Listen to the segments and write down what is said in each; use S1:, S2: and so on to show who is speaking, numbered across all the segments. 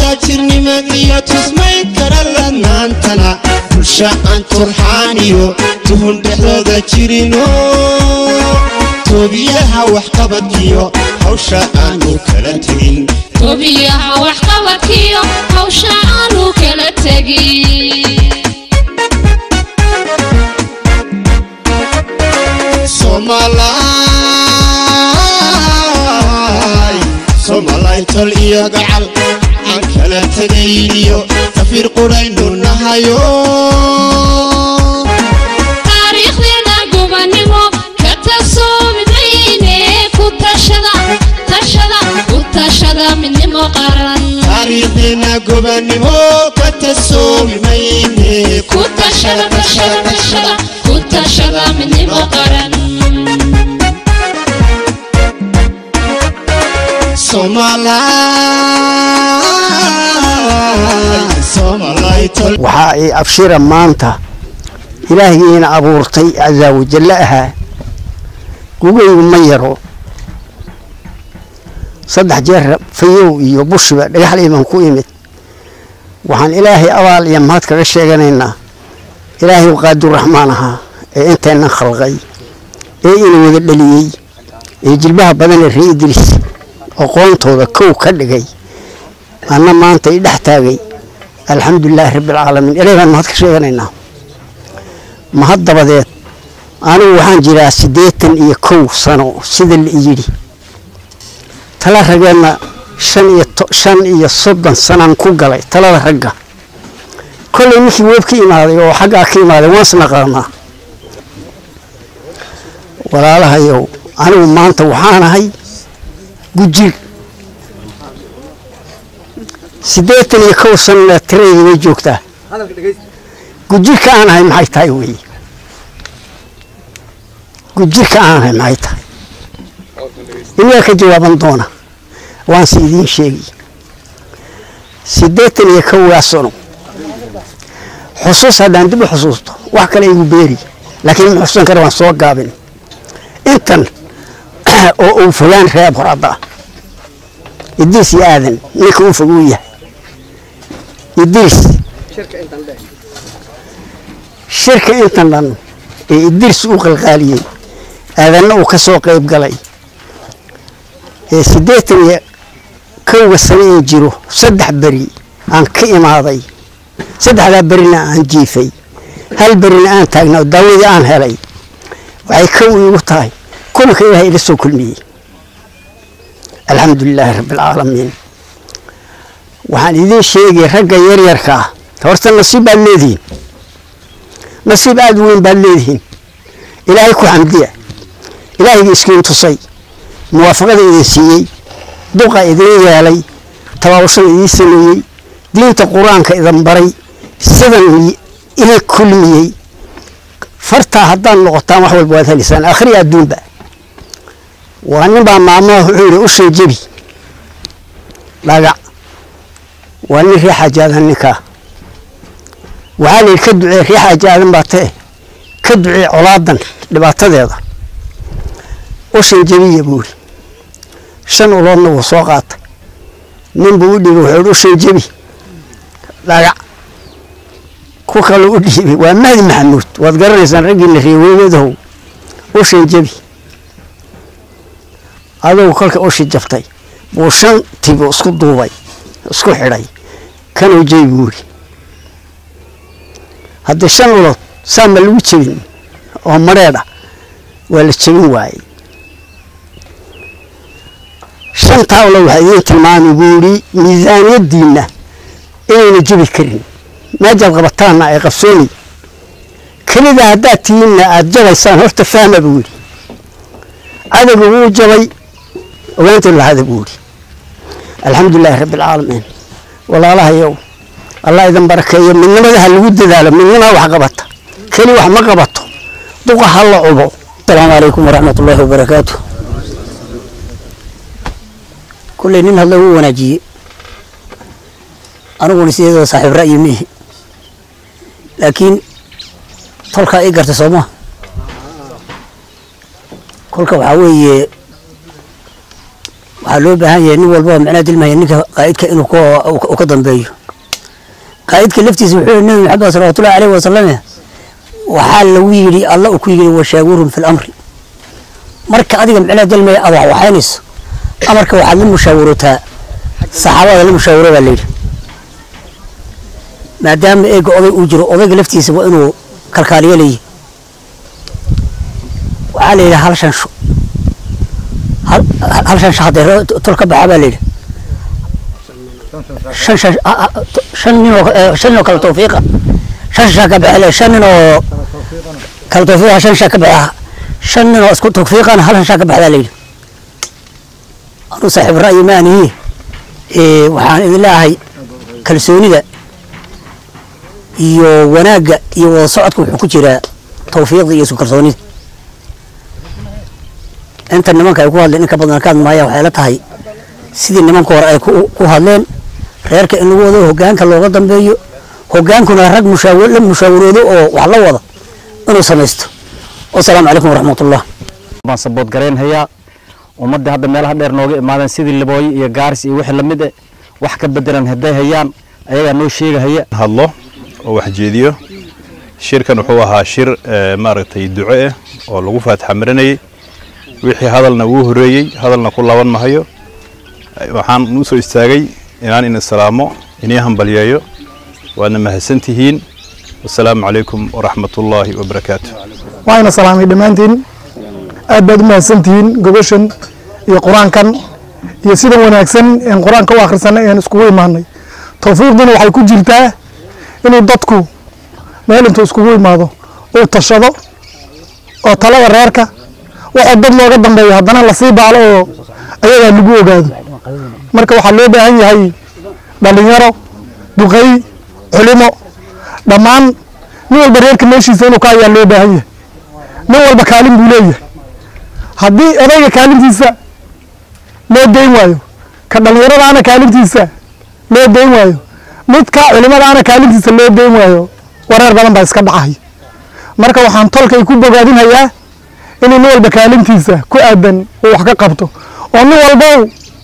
S1: taajirnimadiyo tusmayn kara ladnaantana bulsha aan turxaaniyo tuhun dhexdooda jirino toobiyaha waxqabadkiyo hawsha aanu kala tegin
S2: tobiyaha waxqabadkiyo hawsha aanu kala tegin
S1: Somalay Somalay tol iyo gacal aan kala tegayniyo tafir quraynu nahayo
S2: taariikhdeena gobannimo ka tasoominayne ku tashada tashada ku tashada midnimo qaran
S1: taariikhdeena gobannimo ka tasoomi mayne
S2: ku tashada tashada tashada ku tashada midnimo qaran
S1: Somalay Somalay tol
S3: waxaa ay abshira maanta ilaahigiina abuurtay casaa wajalle ahaa gugaygu ma yaro saddex jeer fayow iyo bushiba dhagaxliiban ku imid waxaan ilaahay abaal iyo mahad kaga sheeganaynaa ilaahay qaaduraxmaan ahaa ee intaynan khalqay ee ina wada dhaliyey ee jilbaha badan ee ree idriis aqoontooda kow ka dhigay anna maanta i dhex taagay alxamdulilaahi rabbialcaalamiin ilaahay baan mahad ka sheeganaynaa mahad dabadeed anigu waxaan jiraa siddeetan iyo kow sano sida la yidhi tala raggeedna shan iyo to- shan iyo soddon sanaan ku galay talada ragga kollay ninkii weeb ka imaaday oo xaggaa ka imaaday waan isnaqaanaa walaalahayow anigu maanta waxaanahay gujir siddeetan iyo kow sanna tiradii way joogtaa gujirka aan ahay maxay tahay weye gujirka aan ahay maxay tahay iyaa ka jawaaban doona waanse idiin sheegi siddeetan iyo kowgaa sano xusuus haddaan dib u xusuusto wax kale igu beeri laakiin ma xusuusan kara waan soo gaabin intan oo uu fogaan reeb horada idriis iyo aadan ninka uu fog uu yahay idriis shirka intan dhan ee idriis uu qalqaaliyey aadanna uu ka soo qayb galay ee siddeetan iyo kowga sano in jiro saddex beri aan ka imaaday saddexdaa berina aan jiifay hal berina aan taagnaa oo daawadii aan helay waxay kow iigu tahay kulanka ilaahay ila soo kulmiyey alxamdu lilaahi rabbi alcaalamiin waxaan idiin sheegay ragga yaryarka ah horta nasiib baad leedihiin nasiib aada u weyn baad leedihiin ilaahay ku xamdiya ilaahayga iskiin tusay muwaafaqada idin siiyey duqa idin yeelay tabaabashada idiin sameeyey diinta qur-aanka idin baray sidan idin kulmiyey fartaa haddaad noqotaan wax walba waad heliysaan akhri adduunba waa nin baa maamaha wuxuu yidhi ushan jebi dhagac waa nin riix ajaadan ninkaa waxaa la yidhi ka ducee riix ajaadan baa tee ka ducee colaadan dhibaatadeeda ushan jebiya buu yidhi shan uloodna wuu soo qaatay nin buu u dhiibay wuxuu yidhi ushan jebi dhagac ku kale u dhiibay waa mahdi maxamuud waad garanaysaan raggiina reeweedahow ushan jebi adugu kolka ushi jabtay buu shan tibu isku duubay isku xidhay kanuu jebi buu yidhi haddii shan ulood saa ma lagu jebin oo madheedha waa la jebin waayey shantaa ulood waxaa idiin tilmaamay buu yidhi miisaaniyaddiinna inayna jebi karin meejaad qabataanna ay qabsoonay kelida haddaad tihiinna aada jabaysaan horta fahma buu yidhi cadowga wuu jabay ogaantii lahada buu yidhi alxamdulilaahi rabbi alcaalamiin walaalahayow allah idin barakeeyo midnimada ha lagu dadaalo midnimaa wax qabata keli wax ma qabato duqa ha la cubo asalaamu calaykum waraxmat ullaahi wabarakaatu kulley nin hadla wuu wanaajiyey aniguna sideedoo saaxiib ra'yi miihi laakiin tolkaa ii garta soo maha kolka waxaa weeye waxaa loo baahan yahay nin walba oo macnaha dilmaya ninka qaa'idka inuu ka- uu ka dambeeyo qaa'idka laftiisa wuxuu yihi nabi maxamed salawatullahi aleyhi wasalam waxaa lagu yidhi alla uu ku yidhi washaawirhum fi lamri marka adiga macnaha dilmaya aad wax waxaynayso amarka waxaad la mushaawarotaa saxaabada la mushaawaro baa layidhi maadaama eega oday uu jiro odayga laftiisa waa inuu kalkaaliyo leeyahy waxaa la yidhi hal shansho hal hal shansho haddee tol ka baxa baa la yidhi shan shan ah, ah, to- shan nin oo eh, shan nin oo kala tawfiiqa shan shaa ka baxe shan nin oo kala tawfiiqa shan shaa ka baxa shan nin oo isku tawfiiqana hal shan shaa ka baxdaa la yidhi anuu saaxiib ra'yi ma anihi Eh, waxaan idin leeyahay kalsoonida iyo wanaagga iyo wada socodka wuxuu ku jiraa tawfiiqda iyo isku kalsoonida inta nimanka ay ku hadleen in ka badan ka hadmaaya waxay la tahay sidii nimanka hore ay ku ku hadleen reerka in lagu wado hogaanka looga dambeeyo hogaankuna rag mushaawir la mushaawiroodo oo wax la wada inuu samaysto wasalaamu calaykum waraxmatullah
S4: baan sabood garayn hayaa ummadda hadda meelaha dheer nooga imaadeen sidii libooyo iyo gaaris iyo wixii lamid eh wax ka bedelan hadday hayaan ayagaa noo sheegahaya
S5: hadlo oo wax jeediyo shirkan wuxuu ahaa shir eh, maaragtay duco ah oo lagu faataxa marinayay wixii hadalna wuu horeeyey hadalna ku laaban mahayo Eh, waxaan u soo istaagay inaan ina salaamo inii hambalyeeyo waadna mahadsantihiin wasalaamu calaykum waraxmatullaahi wabarakaatu
S6: waayna salaamay dhammaantiin aad baad u mahadsantihiin gobashan iyo qur-aankan iyo sida wanaagsan een qur-aanka u akhrisanay een iskugu imaanay tawfiiqduna waxay ku jirtaa inuu dadku meel intuu iskugu imaado uu tashado oo talada reerka waxoo dad looga dambeeyo haddana lasii baalo oo ayagaa lagu ogaado marka waxaa loo baahan yahay dhalinyaro duqey culimo dhammaan nin walba reerka meeshiisa inuu ka ayaa loo baahan yahay nin walba kaalin buu leeyahay haddii odayga kaalintiisa loo dayn waayo ka dhallinyaradaana kaalintiisa loo dayn waayo midka culimadaana kaalintiisa loo dayn waayo wareer badan baa iska dhacay marka waxaan tolkay ku bogaadinhayaa inuu nin walba kaalintiisa ku aadan uu wax ka qabto oo nin walbow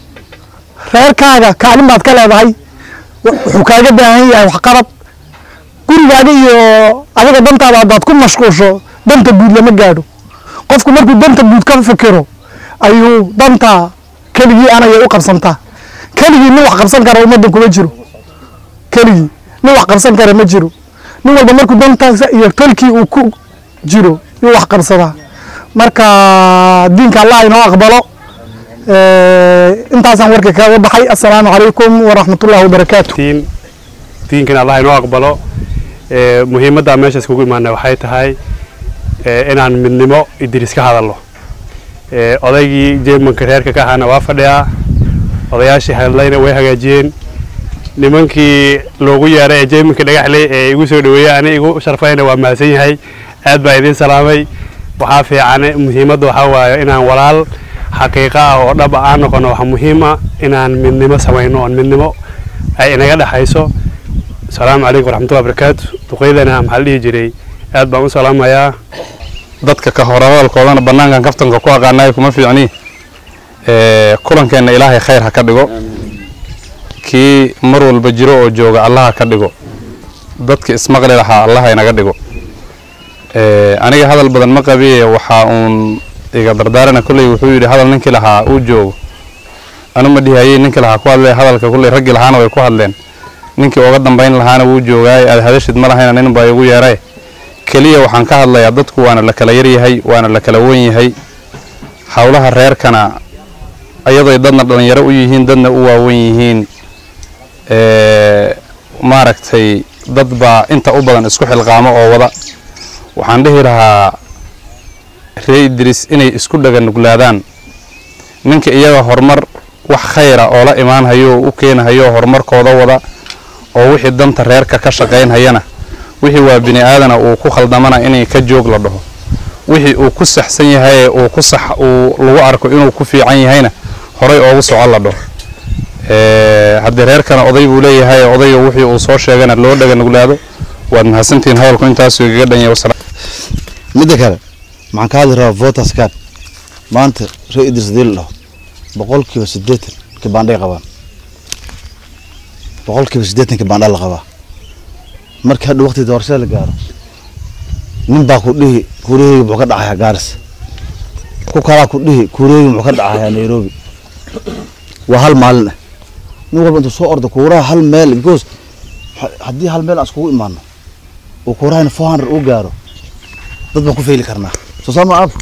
S6: reerkaaga kaalin baad ka leedahay wuxuu kaaga baahan yahay waxqabad gurigaaga iyo adiga dantaada haddaad ku mashquusho danta guud lama gaadho qofku markuu danta guud ka fikiro ayuu danta keligii anaya u qabsantaa keligii nin wax qabsan kara ummaddan kuma jiro keligii nin wax qabsan kara ma jiro nin walba markuu dantaasa iyo tolkii uu ku jiro yuu wax qabsadaa marka diinka allah inoo aqbalo Eh, intaasaan warka kaga baxay assalaamu calaykum waraxmatullahi wabarakaatu
S7: diin diinkan allah inoo aqbalo ee muhiimadda meesha iskugu imaanay waxay tahay ee inaan midnimo idris ka hadalno ee odaygii jeemanka reerka ka ahaana waa fadhiyaa odayaashii hadlayna way hagaajiyeen nimankii loogu yeeray ee jeemanka dhagaxley ee igu soo dhaweeyey ani igu sharfayna waa mahadsan yahay aad baa idiin salaamay waxaa fiican muhiimadda waxaa waaye inaan walaal xaqiiqa ah oo dhab aan noqono waxaa muhiima inaan midnimo samayno oon midnimo ay inaga dhexayso asalaamu calaykum waraxmatullahi wabarakaatu duqeydana maxaa la dhihi jiray aad baan u salaamayaa
S5: dadka ka horadalkoodana bannaankan kaftanka ku aqaanayo kuma fiicni Eh, kulankeenna ilaahay khayr ha ka dhigo kii mar walba jiro oo jooga allah ha ka dhigo dadka ismaqli lahaa allah inaga dhigo Eh, aniga hadal badan ma qabiye waxaa uun iga dardaarana kolley wuxuu yidhi hadal ninkii lahaa uu joogo anu ma dhihayey ninkii lahaa ku hadlay hadalka kolley raggii lahaana way ku hadleen ninkii uga dambayn lahaana wuu joogaay aad hadashid ma lahayna nin baa igu yeeray keliya waxaan ka hadlayaa dadku waana la kala yaryahay waana la kala wen yahay howlaha reerkana ayadoy dadna dhalinyaro u yihiin dadna u waawen yihiin ee, maaragtay dad baa inta u badan isku xilqaamo oo wada waxaan dhihi lahaa ree idris inay isku dhaga nuglaadaan ninka iyaga horumar wax khayra oo la imaanhayo oo u keenahayo horumarkooda wada oo wixii danta reerka ka shaqaynhayana wixii waa bini aadana uu ku khaldamana inay ka joog la dhaho wixii uu ku saxsan yahay ee uu ku sax uu lagu arko inuu ku fiican yahayna horay oogu soco la dhaho Ee, haddii reerkana oday buu leeyahay odayga wixii uu soo sheegana loo dhaga nuglaado waad mahadsantihiin hadalku intaasuu igaga dhan yahay wasalaam
S8: midda kale maxaan ka hadli rabaa voters card maanta ree idris hadii la dhaho boqolkiiba siddeetan kibaandhay qabaan boqolkiiba siddeetan kibaandha la qabaa markii hadha waqti doorashada la gaaro nin baa ku dhihi kuuriyaheyga muxuu ka dhacayaa gaaris ku kalaa ku dhihi kuuriyaheyga muxuu ka dhacayaa nairobi waa hal maalin ah nin walba intuu soo ordo kuuraha hal meel because ha- haddii hal meel aan iskugu imaano uu kuurahayna four hundred uu gaaro dad baan ku feyli karnaa soo saama ab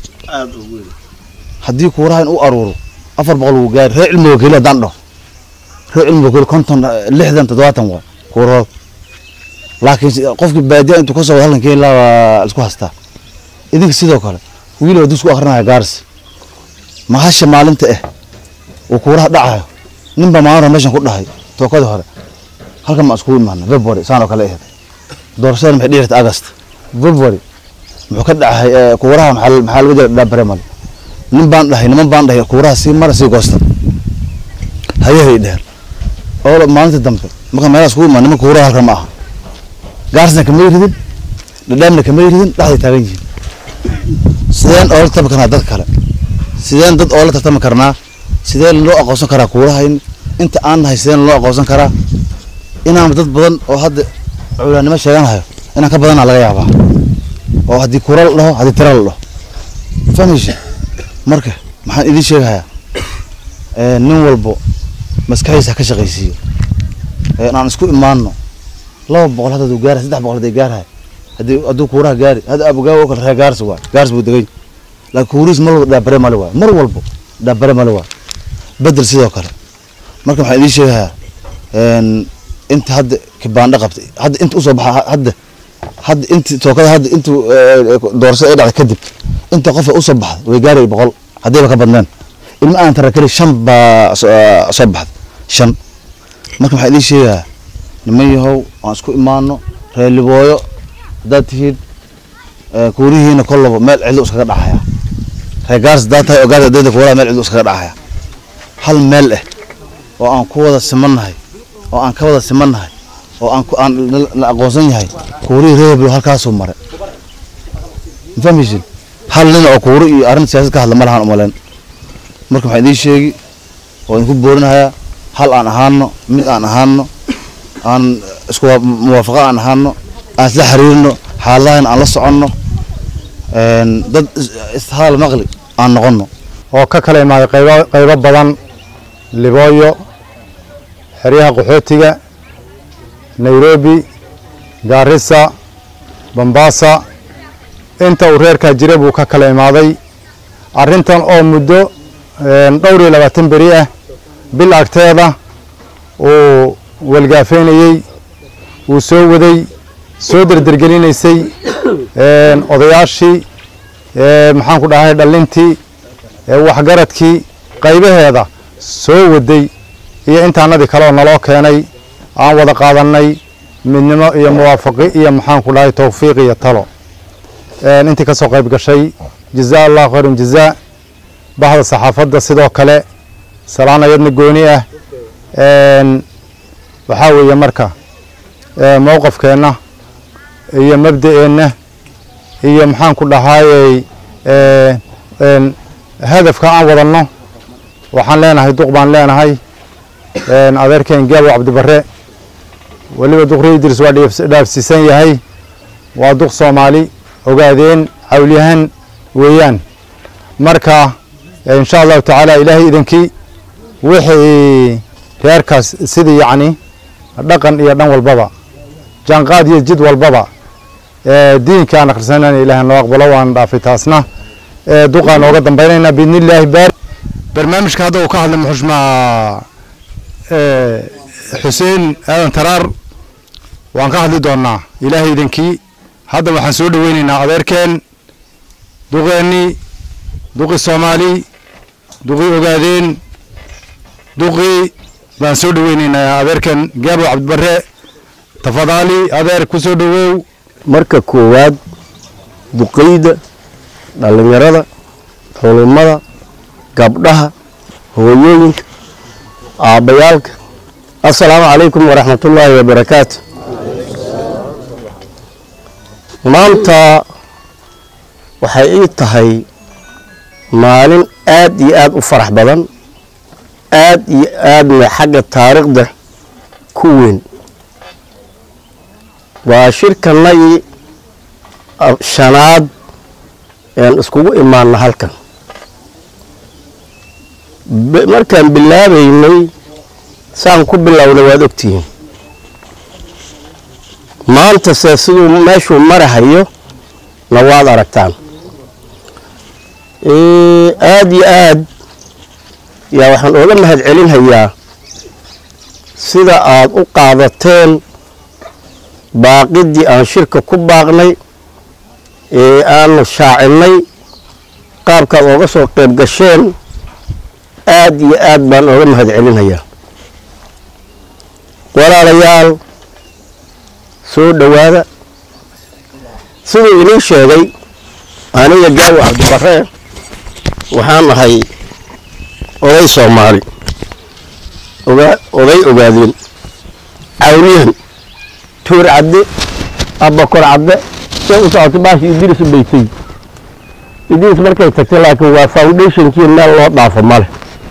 S8: haddii kuurahayn u aruuro afar boqol wuu gaari reer cilmiga keli haddaan dhaho reer cilmiga keli konton eh, lixdan toddobaatan waa kuurahood laakiin si- qofkii baadiya intuu ka soo wada halkan keeni lahaa waa isku hastaa idinka sidoo kale wiil waa dusku akrinaya gaaris mahasha maalinta ah uu kuuraha dhacayo nin baa maalin hore meeshan ku dhahay tookadii hore halkan ma iskugu imaana february saan oo kale ahayd doorashada maxay dhihi jirtay agast february muxuu ka dhacay eh, kuuraha maxaa maxaa lagu jira dhaabremal nin baan dhahay niman baan dhahay kuuraha sii mara sii goosta hayahay dheheen oo maalinta dambe marka meelaha iskugu imaan niman kuuraha halkan ma aha gaarsna kamay ridin dhadhaamna kamay ridin dhexday taagan yihiin sideen oola tartami karnaa dad kale sideen dad oola tartami karnaa sideen loo aqoonsan karaa kuuraha in inta aan nahay sideen loo aqoonsan karaa inaan dad badan oo hadda culaanimo sheeganayo inaan ka badanaa laga yaabaa oo haddii kuura la dhaho haddii tira la dhaho fahmaysa marka maxaan idiin sheegayaa ee, nin walbo maskaxdiisa ha ka shaqaysiiyo ee, inaan isku imaano laba boqol hadda gaara saddex boqol hadday gaarahay haddii hadduu kuuraha gaari hadda abugaawo oo kale reer gaarsi waay gaarsi buu degay laakiin kuurihiis mar walba dhaabare male waay mar walbo dhaabare male waay bedel sidoo kale marka waxaan idiin sheegayaa een, inta hadda kibaandho qabtay hadda inta usoo baxa hadda hadda inti tookada hadda intu doorashada ay dhacday kadib inta qof ee usoo baxda way gaarayay boqol haddayba ka badneen ilma aan tara keli shan baa soo soo baxday shan marka waxaan idiin sheegayaa niman yahow aan isku imaano reer libooyo haddaad tihiin ee, kuurihiina kollaba meel cidlo iskaga dhacaya reer gaars haddaad tahay oo gaars adayda kuuraha meel cidlo iskaga dhacaya hal meel ah oo aan ku wada simannahay oo aan ka wada simannahay oo aan ku- aan la- la aqoonsan yahay kuurihii reer hebel halkaasuu maray ma fahmaysin hal nin oo kuuri iyo arrin siyaasad ka hadla ma lahan umaleyn marka waxaan idiin sheegi oo idinku boorinayaa hal aan ahaano mid aan ahaano aan isku wa- muwaafaqo aan ahaano aan isla xiriirno xaaladahan aan la soconno een, dad is- ishal maqli aan noqonno
S9: oo ka kala imaaday qaybo qaybo badan libooyo xeryaha qaxootiga nairobi gaarisa bambasa inta uu reerkaa jira buu ka kala imaaday arrintan oo muddo een, dhowr iyo labaatan beri ah bil agteeda uu walgaafeynayey uu soo waday soo derdergelinaysay een, odayaashii ee, maxaan ku dhahay dhalintii ee waxgaradkii qaybaheeda soo waday iyo intaanadii kale oo naloo keenay aan wada qaadannay midnimo iyo muwaafaqi iyo maxaan ku dhahay towfiiq iyo talo een, intii ka soo qayb gashay jazaa allahu khayran jazaa bahda saxaafadda sidoo kale salaan ayadna gooni ah een, waxaa weeye marka ee, mowqafkeenna iyo mabda'eenna iyo maxaan ku dhahaayey ee, een, hadafka aan wadanno waxaan leenahay duq baan leenahay een, adeerkeen gaabo cabdibarre weliba duqri idris waa dhiif- dhaafsiisan yahay waa duq soomaali ogaadeen cawlyahan weeyaan marka eh, insha allahu tacaala ilaahay idankii wixii reerkaas sidii yacni dhaqan iyo dhan walbaba jaanqaad iyo jid walbaba ee, diinka aan akhrisanayna ilaahay noo aqbalo waan dhaafay taasna ee, duqaan nooga dambaynaynaa biidni illaahi baar barnaamijka hadda uu ka hadlay muxushmaa xuseen aadan taraar waan ka hadli doonaa ilaahay idankii hadda waxaan soo dhoweynaynaa adeerkeen duqeennii duqi soomaali duqi ogaadeen duqi baan soo dhoweynaynaa adeerkeen gaabo cabdibarre tafadaali adeer ku soo dhowow
S10: marka koowaad duqeyda dhallinyarada culimada gabdhaha hooyooyinka aabbayaalka assalaamu calaykum waraxmatullaahi wabarakaatu maanta waxay ii tahay maalin aad iyo aad u farax badan aad iyo aadna xagga taariikhda ku weyn waa shirkanagii shanaad een iskugu imaana halkan Bi- markaan bilaabaynay saan ku bilownay waad ogtihiin maanta se siduu meeshuu marahayo na waad aragtaan Ee, aad iyo aad yaa waxaan ooga mahad celinhayaa sida aad u qaadateen baaqidii aan shirka ku baaqnay ee aanu shaacinay qaabkaad ooga soo qayb gasheen aad iyo aad baan ooga mahad celinhayaa walaalayaal soo dhowaada siduu inii sheegay aniga gaawi cabdibarre waxaan ahay oday soomaali ogaa oday ogaadeen cawliyan tuur cadde abakor cadde say u socotay baashi idris u baytay idris markay tagtay laakiin waa foundationkii meel loo dhaafo male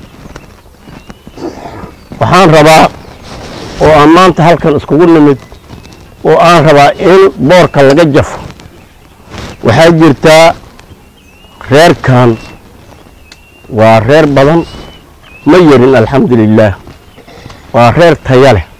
S10: waxaan rabaa oo aan maanta halkan iskugu nimid oo aan rabaa in boorka laga jafo waxaa jirtaa reerkan waa reer badan ma yarin alxamdu lilaah waa reer taya leh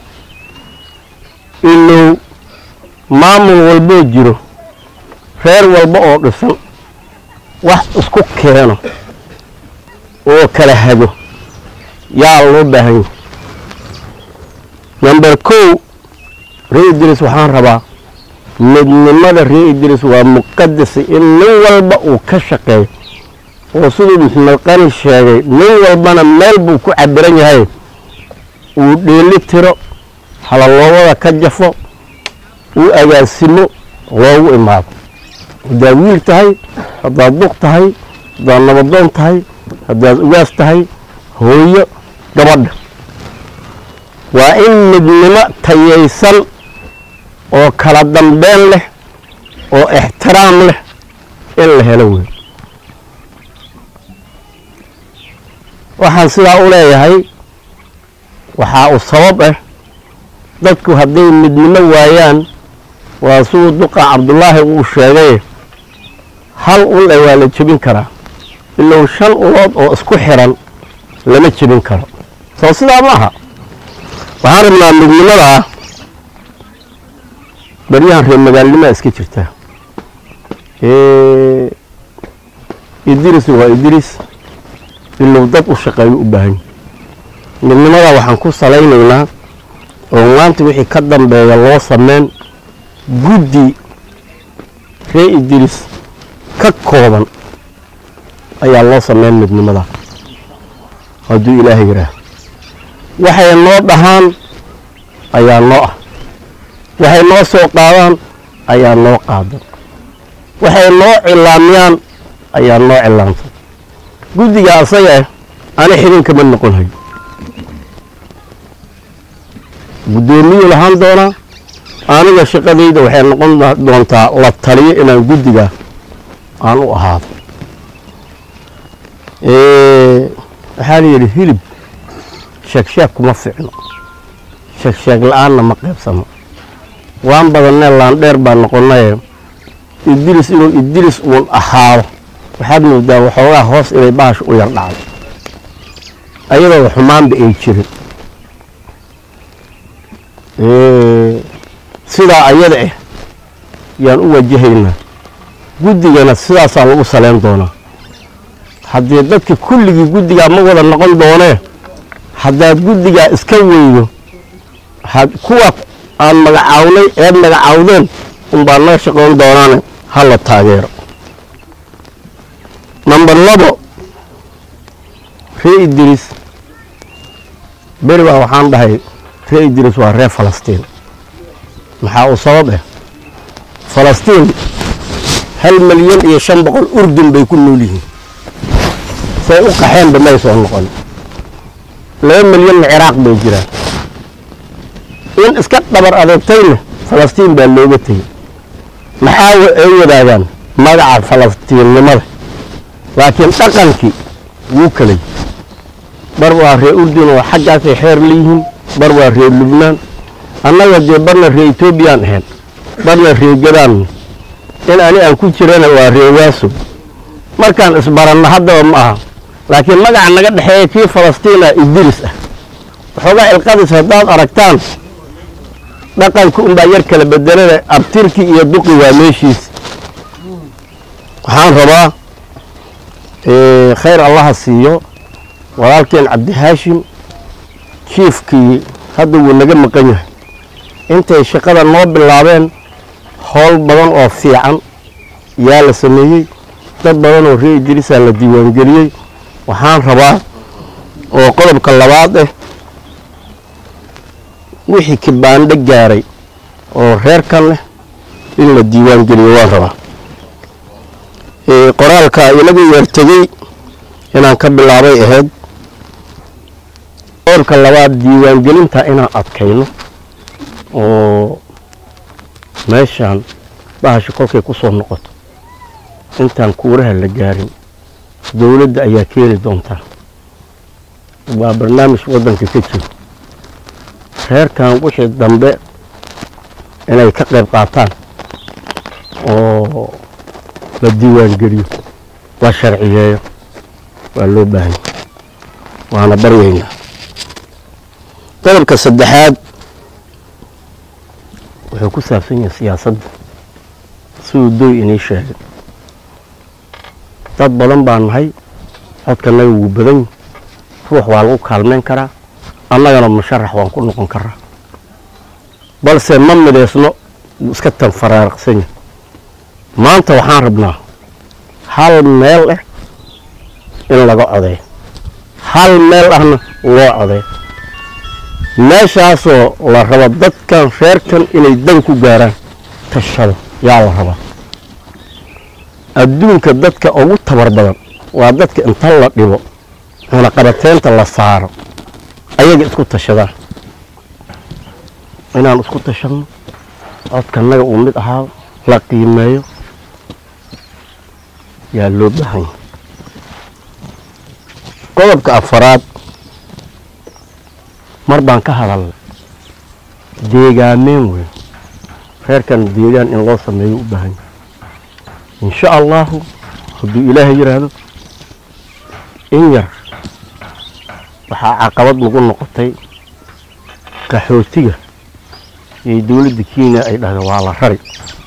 S10: ilow maamul walboo jiro reer walba oo dhisan wax isku keeno oo kala hago yaa loo baahan yahay number kow ree idris waxaan rabaa midnimada ree idris waa muqadasa in nin walba uu ka shaqeeyo oo siduu maxamed qani sheegay nin walbana meel buu ku cabiran yahay uu dheeli tiro halaloobada ka jafo uu agaasimo loogu imaado haddaad wiil tahay haddaad duq tahay haddaad nabadoon tahay haddaad ugaas tahay hooyo gabadha waa in midnimo tayaysan oo kala dambeyn leh oo ixtiraam leh in la helo wey waxaan sidaa u leeyahay waxaa u sabab ah dadku hadday midnimo waayaan waa siduu duqa cabdullaahi uu sheegay hal ul e waa la jebin karaa ilow shan ulood oo isku xiran lama jebin karo soo sidaa ma aha waxaan rabnaa midnimadaa baryahan reer magaalnimaa iska jirta idris waa idris ilow dad u shaqeeyo u baahan midnimadaa waxaan ku salaynaynaa oo maanta wixii ka dambeeya loo sameyn guddi ree idris ka kooban ayaa loo sameyn midnimadaa hadduu ilaahay yidhaah waxay noo dhahaan ayaa noo ah waxay noo soo qaadaan ayaa noo qaadan waxay noo cilaamiyaan ayaa noo cilaamsan guddiga asaga ah ani xidinkama noqon hayo guddoomiyuu lahaan doonaa aniga shaqadayda waxay noqon doontaa la taliyo inaan guddiga aan u ahaado waxaa la yidhi hilib sheegsheeg kuma ficno sheegsheeg la-aanna ma qaybsano waan badannee laandheer baa noqonaye idris inuu idris uun ahaado waxaad moodaa waxoogaa hoos inay bahasha u yar dhacdo ayadoo xumaanba ay jirin sidaa ayada ah yaan u wajahaynaa guddigana sidaasaa lagu saleyn doonaa haddii dadka kulligii guddigaa ma wada noqon doonee haddaad guddigaa iska weydo kuwa aan magacawnay eed magacaawdeen unbaa noo shaqayn doonaane ha la taageero number labo ree idris beri baa waxaan dhahay ree idris waa reer falastiin maxaa uu sabab ah falastiin hal milyan iyo shan boqol urdun bay ku nool yihiin say u qaxeenba may soo noqon laba milyanna ciraaq bay jiraan in iska dhabar adeegtayna falastiin baa looga tegey maxaa ay wadaagaan magaca falastiinnimada laakiin dhaqankii wuu kalay bar waa reer urdun oo xaggaasay xeer leeyihiin bar waa reer lubnaan annaga dee barna reer etoobiyaan ahayn barna reer gadaan in ani aan ku jirana waa reer waaso markaan isbaranno haddaba ma aha laakiin magaca naga dhexeeya kii falastiina idris ah waxoogaa ilqadis haddaad aragtaan dhaqanka unbaa yar kala bedelada abtirki iyo duqi waa meeshiis waxaan rabaa eh, khayr allaha siiyo walaalkeen cabdihaashim jiifkii hadda wuu naga maqan yahay intay shaqada noo bilaabeen howl badan oo fiican yaa la sameeyey dad badan oo reer idriisaa la diiwaangeliyey waxaan rabaa oo qodobka labaad ah wixii kibaandho gaaray oo reerkan leh in la diiwaangeliyo waan rabaa Eh, qoraalka inagu yeertegey inaan ka bilaabay ahayd qodobka labaad diiwaangelinta inaan adkayno oo meeshaan bahasha kolkay ku soo noqoto intaan kuuraha la gaarin dowladda ayaa keeni doontaa waa barnaamij waddanka ka jiro reerkan wixii dambe inay ka qayb qaataan oo la diiwaangeliyo la sharciyeeyo waa loo baahan yahay waana baryaynaa qodobka saddexaad wuxuu ku saabsan yahay siyaasadda siduu doy inii sheegay dad badan baan nahay codkanaga wuu badan yahay ruux waa lagu kaalmayn karaa annagana musharax waan ku noqon karaa balse ma midaysno wuu iska tanfaraaraqsan yahay maanta waxaan rabnaa hal meel ah in laga codeeyo hal meel ahna loo codeeyo meeshaasoo la rabo dadkan reerkan inay dan ku gaaraan tashado yaa la rabaa adduunka dadka ugu tabar badan waa dadka inta la dhibo cunaqabateynta la saaro ayaga isku tashadaan inaan isku tashadno codkanaga uu mid ahaa la qiimeeyo yaa loo baahan yahay qodobka afaraad mar baan ka hadalnay deegaameen weyn reerkan deegaan in loo sameeyo u baahan yahay insha allahu hadduu ilaahay yidhaahdo in yar waxaa caqabad nagu noqotay qaxootiga iyo dowladda kenya ay dhahdeen waa la rari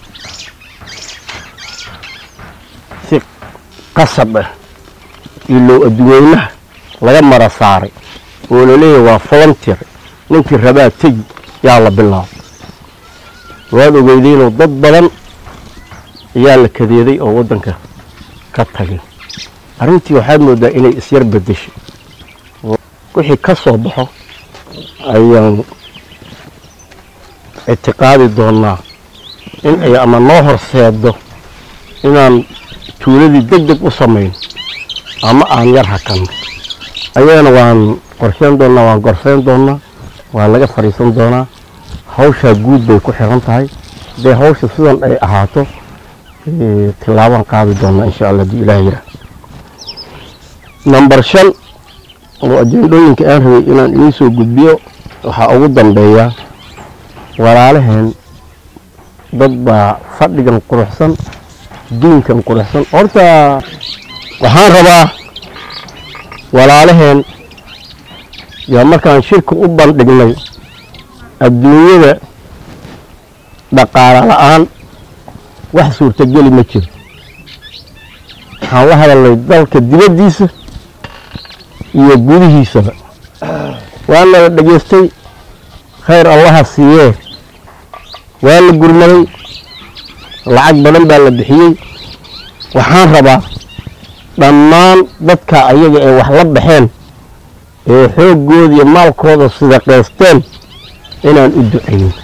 S10: si qasab ah iyo low adduweynaha laga mara saaray oo la leeyahay waa volunteer ninkii rabaa tegi yaa la bilaabo waad ogeydeynoo dad badan ayaa la kadeeday oo waddanka ka tagay arrintii waxaad moodaa inay isyar bedeshay wixii ka soo baxo ayaan ictiqaadi doonaa in ay ama noo horseedo inaan tuuladii deg deg u samayn ama aan yar hakanno ayagana waan qorsheyn doonaa waan gorfeyn doonaa waa laga fadhiisan doonaa hawshaa guud bay ku xiran tahay dee hawsha sidan ay ahaato eh, tillaabaan qaadi doonaa insha allah haddii ilaah yidhaah number shan oo ajendooyinka aan rabay inaan idiin soo gudbiyo waxaa ugu dambeeya walaalaheen dad baa fadhigan quruxsan diinkan quruxsan horta waxaan rabaa walaalaheen yaa markaan shirka u bandhignay adduunyada dhaqaale la'aan wax suurtageli ma jiro waxaan la hadalnay dalka dibaddiisa iyo gudihiisaba waana la dhegaystay khayr allaha siiyee waa la gurmaday lacag badan baa la bixiyey waxaan rabaa dhammaan dadka ayaga ee wax la baxeen ee xooggooda iyo maalkooda sida qaysteen inaan u ducayno